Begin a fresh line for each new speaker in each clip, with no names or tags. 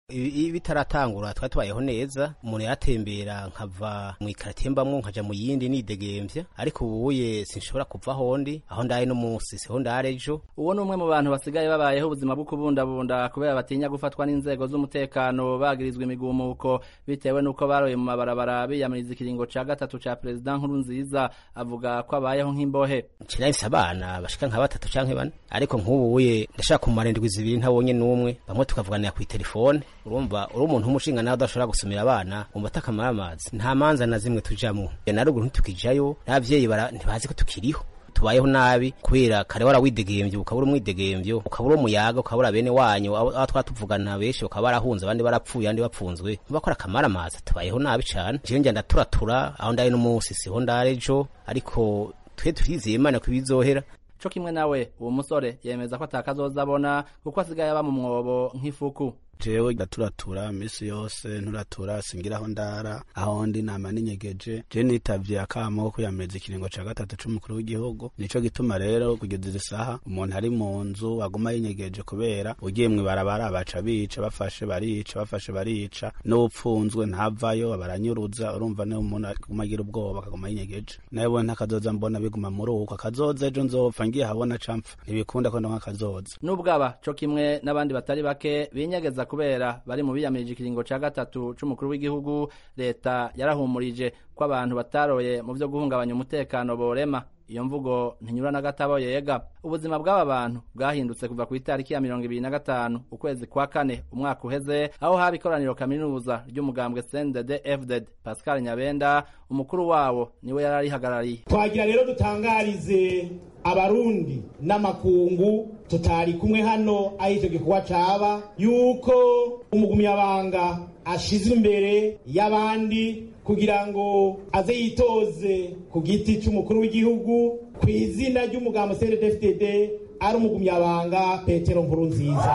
ibi bitaratangura twari tubayeho neza umuntu yaratembera nkava mu ikaratiye mbamwo nkaja mu yindi nidegemvya ariko ubuye sinshobora kuva hondi aho ndaye no munsi siho ndare ejo
uwo ni umwe mu bantu basigaye babayeho ubuzima bwo kubundabunda kubera batinya gufatwa n'inzego z'umutekano bagirizwa imigumuko bitewe n'uko baroye mu mabarabara biyamiriza ikiringo ca gatatu ca perezida nkuru nziza avuga ko abayeho nk'imbohe
nshirahise abana bashika nka batatu canke bane ariko nk'ubuye ndashaka kumara indwi zibiri ntabonye n'umwe bamwe tukavuganira kw'iterefone urumva uri umuntu w'umushinga nawe udashobora gusumira abana wumva atakamara amazi nta manza na zimwe tujamwo na ruguru ntitukijayo n'abavyeyi ntibazi ko tukiriho tubayeho nabi kubera kare wara widegemvye ukabura umwidegemvyo ukabura umuyaga ukabura bene wanyu aho twatuvugana benshi bakaba barahunze abandi barapfuye abandi bapfunzwe bakora akamara amazi tubayeho nabi cane jewe njya ndaturatura aho ndaye n'umunsi siho ndare ejo ariko twe turizeye imana ko ibizohera
co kimwe nawe uwo musore yemeza ko atakazoza abona kuko asigaye aba mu mwobo nk'ifuku
jewe ndaturatura misi yose nturatura singira aho ndara aho ndi nama ninyegeje je nitavye akamo ko kwiyamiriza ikiringo ca gatatu c'umukuru w'igihugu nico gituma rero kugeza izi saha umuntu ari mu nzu aguma yinyegeje kubera ugiye mw'ibarabara baca bica bafashe barica bafashe barica n'upfunzwe ntavayo baranyuruza urumva niyo umuntu aguma agira ubwoba akaguma yinyegeje nawe ntakazoza mbona biguma muri uko akazoza ejo nzopfa ngiye habona campfa ntibikunda ko ndonka akazoza
n'ubwaba co kimwe n'abandi batari bake binyegeza kubera bari mu biyamirije ikiringo ca gatatu c'umukuru w'igihugu leta yarahumurije ko abantu bataroye mu vyo guhungabanya umutekano borema iyo mvugo ntinyura na gatabo yega ubuzima bw'aba bantu bwahindutse kuva ku itariki ya mirongo ibiri na gatanu ukwezi kwa kane umwaka uheze aho haba ikoraniro kaminuza ry'umugambwe CNDD FDD Pascal Nyabenda umukuru wawo niwe yari arihagarariye
twagira rero dutangarize abarundi n'amakungu tutari kumwe hano aho icyo gikorwa caba yuko umugumyabanga ashizwe imbere y'abandi kugira ngo aze yitoze ku giti c'umukuru w'igihugu ku izina ry'umugambo CNDD-FDD ari umugumyabanga Petero Nkurunziza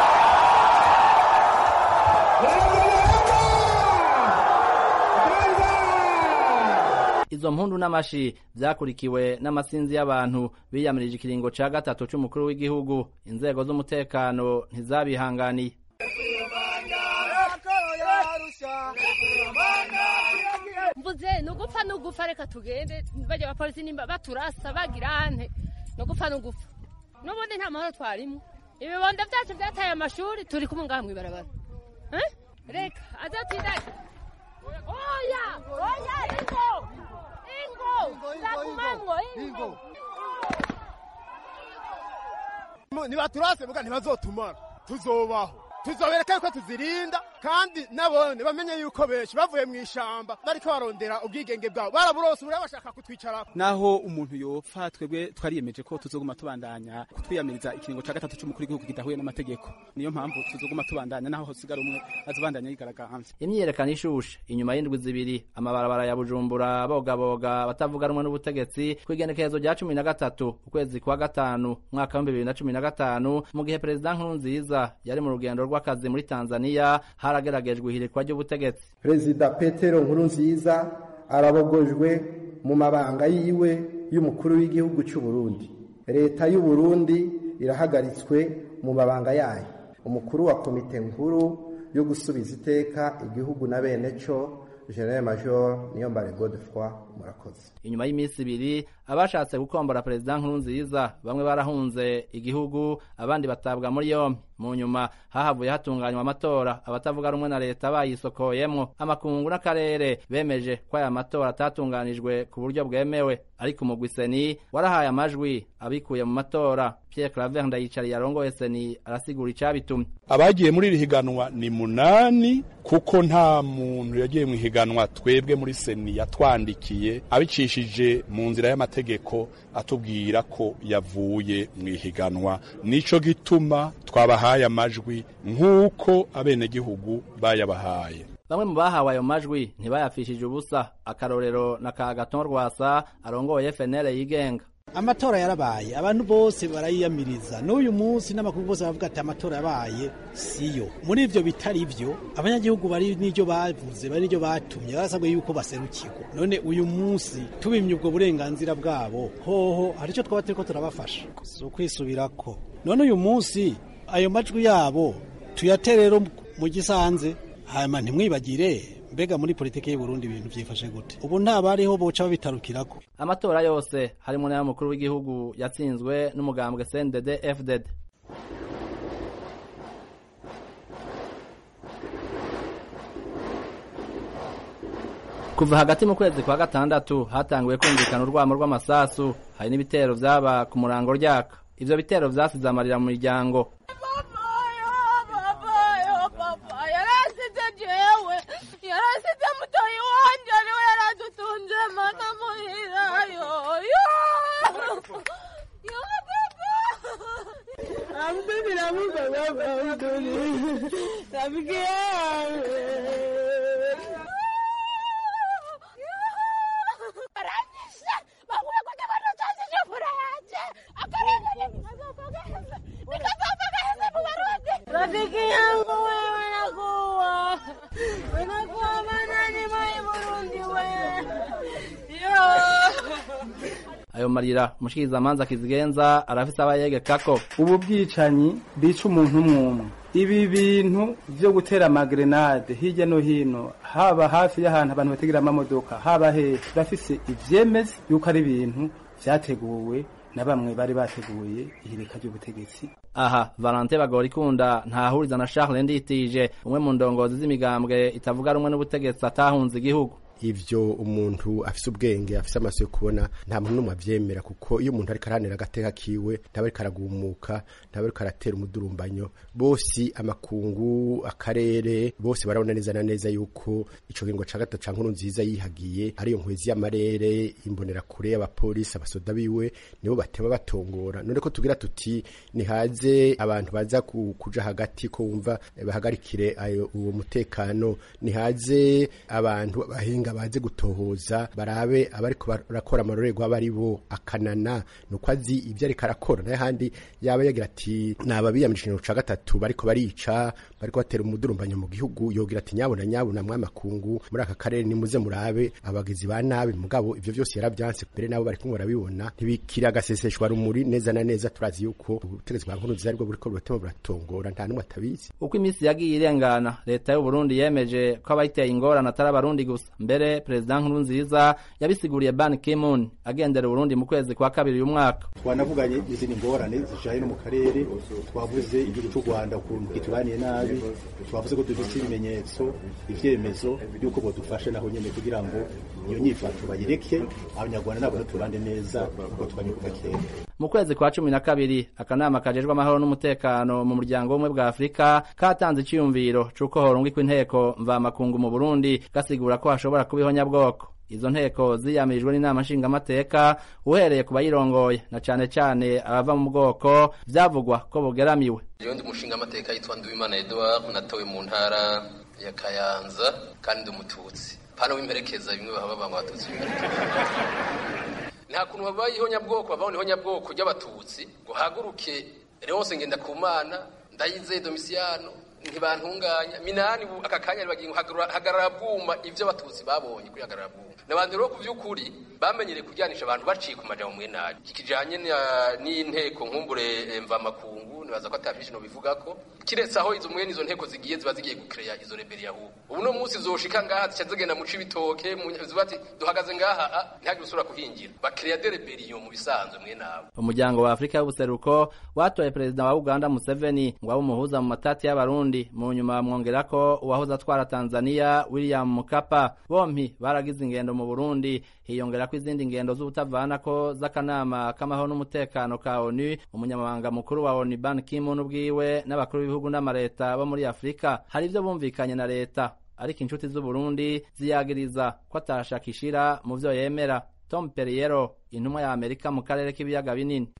izo mpundu n'amashi vyakurikiwe n'amasinzi y'abantu biyamirije ikiringo ca gatatu c'umukuru w'igihugu inzego z'umutekano ntizabihanganiye
mvuze nugupfa nugupfa reka tugende bajya abapolisi nimba baturasa bagira ante nugupfa nugupfa n'ubundi nta mahoro twarimo ibibondo vyacu vyataye amashuri turi kumwe ngaha mw'ibarabara reka azotindage oya oya ingo ingo zagumamwo ingo
nibaturase muga ntibazotumara tuzobaho tuzobereka yuko tuzirinda kandi nabone bamenye yuko benshi bavuye mu ishamba bariko barondera ubwigenge bwabo baraburose ubu bashaka kutwicarako
naho umuntu yopfa twebwe twariyemeje ko tuzoguma tubandanya kutwiyamiriza ikiringo ca gatatu c'umukuru w'igihugu kidahuye n'amategeko niyo mpamvu tuzoguma tubandanya naho hosigara umwe azobandanya yigaragambye
imyiyerekano ishushe inyuma y'indwi zibiri amabarabara ya bujumbura bogaboga batavuga rumwe n'ubutegetsi kw'igenekerezo rya cumi na gatatu ukwezi kwa gatanu umwaka w'ibihumbi bibiri na cumi na gatanu mu gihe perezida nkurunziza yari mu rugendo rw'akazi muri tanzaniya harageragejwe ihirikwa ry'ubutegetsi
perezida petero nkurunziza arabogojwe mu mabanga yiwe y'umukuru w'igihugu cy'u Burundi leta y'u Burundi irahagaritswe mu mabanga yayo umukuru wa komite nkuru yo gusubiza iteka igihugu na bene cyo General Major Niyombare Godefroid murakoze
inyuma y'iminsi ibiri abashatse gukombora perezida nkurunziza bamwe barahunze igihugu abandi batabwa muri yombi mu nyuma hahavuye hatunganywa amatora abatavuga rumwe na leta bayisokoyemwo amakungu n'akarere bemeje ko aya matora atatunganijwe ku buryo bwemewe ariko umugwi seni warahaye amajwi abikuye mu matora Pierre Claver Ndayicariye arongoye seni arasigura icabitumye
abagiye muri iri higanwa ni munani kuko nta muntu yagiye mu higanwa twebwe muri seni yatwandikiye abicishije mu nzira y'amategeko atubwira ko yavuye mu ihiganwa nico gituma twabahaye amajwi nk'uko abenegihugu bayabahaye
bamwe mu bahawe ayo majwi ntibayapfishije ubusa akarorero na ka gaton rwasa arongoye FNL yigenga
amatora yarabaye abantu bose barayiyamiriza n'uyu munsi n'amakuru bose bavuga ati amatora yabaye siyo muri ivyo bitari ivyo abanyagihugu bari n'iryo bavuze bari n'iryo batumye barasabwe yuko baserukirwa none uyu munsi tubimye ubwo burenganzira bwabo hoho hari ico twaba turiko turabafasha si ukwisubirako none uyu munsi ayo majwi yabo tuyaterero mu gisanze hanyuma ntimwibagire mbega muri politiki y'u Burundi ibintu byifashe gute ubu nta bariho boca babitarukirako
amatora yose harimo n'ay'umukuru w'igihugu yatsinzwe n'umugambwe CNDD FDD kuva hagati mu kwezi kwa gatandatu hatanguye kumvikana urwamo rw'amasasu hari n'ibitero vyaba ku murango ryaka ivyo bitero vyasize amarira mu miryango
yarasize jewe yarasize mutoyi wanje ariwe yaradutunze mana muhirayo
Mimi namupa baba mtoni. Rafiki yangu.
aranyishe bakuye kwenye manotazi chakula yanje akarenge nikazopogeze nikazopogeze mu Barundi rafiki yangu wewe nakuwa unakuwa manani mai Burundi wewe yo
ayo marira umushikirizamanza kizigenza arafise abayegekako
ubu bwicanyi bwica umuntu umwe ibi bintu vyo gutera amagrenade hirya no hino haba hafi y'ahantu abantu bategera amamodoka haba hehe turafise ivyemeza yuko ari ibintu vyateguwe na bamwe bari bateguye ihirika ry'ubutegetsi
aha valante bagorikunda ntahuriza na charles nditije umwe mu ndongozi z'imigambwe itavuga rumwe n'ubutegetsi atahunze igihugu
ivyo umuntu afise ubwenge afise amaso yo kubona nta muntu n'umwe avyemera kuko iyo umuntu ariko aranira agateka kiwe ntaba ariko aragumuka ntaba ariko aratera umudurumbanyo bose amakungu akarere bose barabona neza na neza yuko ico kiringo ca gatatu ca nkuru nziza yihagiye ariyo nkwezi y'amarere imbonerakure y'abapolisi abasoda biwe nibo bateba batongora none ko tugira tuti nihaze abantu baza ku- kuja hagati ko wumva eh, bahagarikire ayo uwo mutekano nihaze abantu bahinga baze gutohoza barabe abariko barakora amarorerwa aba ari bo akanana nuko azi ivyo ariko arakora naye handi yaba yagira ati naba biyamirije ikintu ca gatatu bariko barica bariko batera umudurumbanyo mu gihugu yogira ati nyabona nyabona mwamakungu muri aka karere nimuze murabe abagizi ba nabi mugabo ivyo vyose yaravyanse mbere nabo bariko barabibona ntibikiri agaseseshwa rumuri neza na neza turazi yuko ubutegetsi bwa nkuru nziza aribwo buriko buratema buratongora nta n'umwe atabizi
uko iminsi yagiye irengana leta y'u Burundi yemeje ko abayiteye ingorane atari abarundi gusa mbere perezida nkurunziza yabisiguriye ban ki-moon agendera uburundi mu kwezi kwa kabiri uyu mwaka
twanavuganye n'izindi ngorane zijanye no mu karere twavuze igihugu cy'u rwanda ukuntu kitubaniye nabi twavuze ko dufite ibimenyetso ivyemezo by'uko bodufasha naho nyene kugira ngo iyo nyifato bayireke abanyarwanda nabo tubande neza kuko tubanye kuva kera
mu kwezi kwa cumi na kabiri akanama kajejwe amahoro n'umutekano mu muryango w'ubumwe bwa afurika katanze iciyumviro c'uko horungikwa inteko mvamakungu mu burundi gasigura ko hashobora kuba ihonyabwoko izo nteko ziyamirijwe n'inama nshingamateka uhereye ku bayirongoye na cane cane abava mu bwoko vyavugwa ko bugeramiwe
Jewe ndi umushinga amateka yitwa Nduwimana Edouard natowe mu ntara ya Kayanza kandi ndi umututsi pano w'imperekeza bimwe baba banga abatutsi b'imperekeza nta kuntu babaye ihonyabwoko babaho ihonyabwoko ry'abatutsi ngo haguruke Leonce Ngendakumana Ndayizeye Domisiano ntibantunganya minani ubu aka kanya bagiye hagarara bwuma ivyo abatutsi babonye kuri hagarara bwuma n'abantu rero ku vy'ukuri bamenyereye kujyanisha abantu baciye ku majambo mwe nabi kikijanye n'inteko nkumbure mvamakungu nibaza ko atavyinshi no bivuga ko kiretse aho izo mwene izo nteko zigiye ziba zigiye gukereya izo rebeli yahu ubu no munsi zoshika ngaha zica zigenda mu cibitoke ziba ati duhagaze ngaha ntihagire usubira kuhingira bakereya de rebeliyo mu bisanzwe mwe nabo
umuryango wa afurika y'ubuseruko watoye perezida wa uganda museveni ngo abe umuhuza mu matati y'abarundi mu nyuma bamwongera ko uwahoze atwara tanzania william mukapa bompi baragize ingendo mu burundi hiyongera ko izindi ngendo z'ubutavana ko z'akanama k'amahoro n'umutekano ka onu umunyamabanga mukuru wa onu ban kimun ubwiwe n'abakuru b'ibihugu n'amareta bo muri afurika hari ivyo bumvikanye na leta ariko inshuti z'uburundi ziyagiriza ko atashaka ishira mu vyo yemera tom perriero intumwa ya amerika mu karere k'ibiyaga binini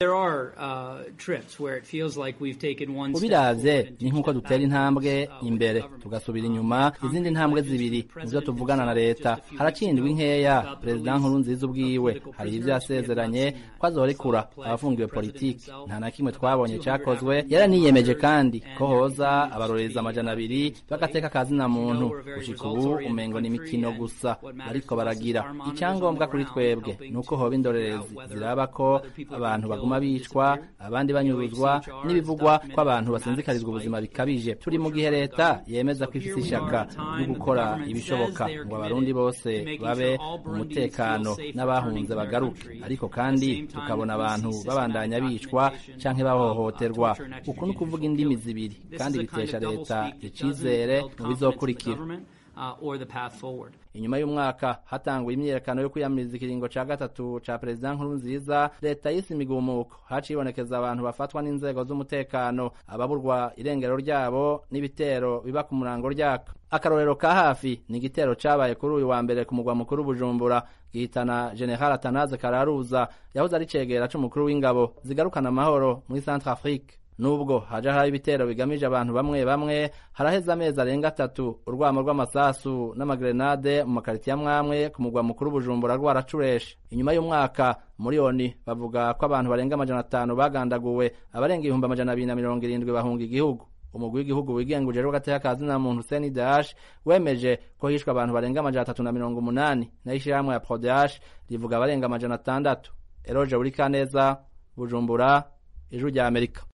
ubiravye ni nk'uko dutera intambwe imbere tugasubira inyuma izindi ntambwe zibiri nivyo tuvugana na leta harakindwa inkeya perezida nkuru nziza ubwiwe hari ivyo yasezeranye ko azorekura abafungiwe politiki nta na kimwe twabonye cakozwe yaraniyemeje kandi ko hoza abarorereza amajana abiri bagateka kazina muntu gushika ubu umengo ni imikino gusa bariko baragira icyangombwa kuri twebwe nuko hoba indore z'indorerezi ziraba ko abantu baguma bicwa abandi banyuruzwa n'ibivugwa ko abantu basinzikarizwa ubuzima bikabije turi mu gihe leta yemeza ko ifise ishaka ryo gukora ibishoboka ngo abarundi bose babe mu mutekano n'abahunze bagaruke ariko kandi tukabona abantu babandanya bicwa canke bahohoterwa uku ni ukuvuga indimi zibiri kandi bitesha leta icizere mu bizokurikira inyuma y'umwaka hatanguye imyiyerekano yo kwiyamiriza ikiringo ca gatatu ca perezida nkuru nziza leta yise imigumuko haciye ibonekeza abantu bafatwa n'inzego z'umutekano ababurwa irengero ryabo n'ibitero biba ku murango ryaka akarorero ka hafi ni igitero cabaye kuri uyu wa mbere ku mugwa mukuru bujumbura gihitana general atanaze kararuza yahoze ari cegera c'umukuru w'ingabo zigarukana amahoro muri centre afrique nubwo haja hari ibitero bigamije abantu bamwe bamwe haraheze amezi arenga atatu urwamo rw'amasasu n'amagrenade mu makaritiya amwamwe ku mugwa mukuru bujumbura rwaracureshe inyuma y'umwaka muri oni bavuga ko abantu barenga amajana atanu bagandaguwe abarenga ibihumbi amajana abiri na mirongo irindwi bahunga igihugu umugwi w'igihugu wigenga ujejwe gateka ka zina muntu Hussein Dash wemeje ko hishwe abantu barenga amajana atatu na mirongo umunani nayo ishirahamwe ya Prodash rivuga abarenga amajana atandatu Eroje Burikaneza Bujumbura Ijuru rya Amerika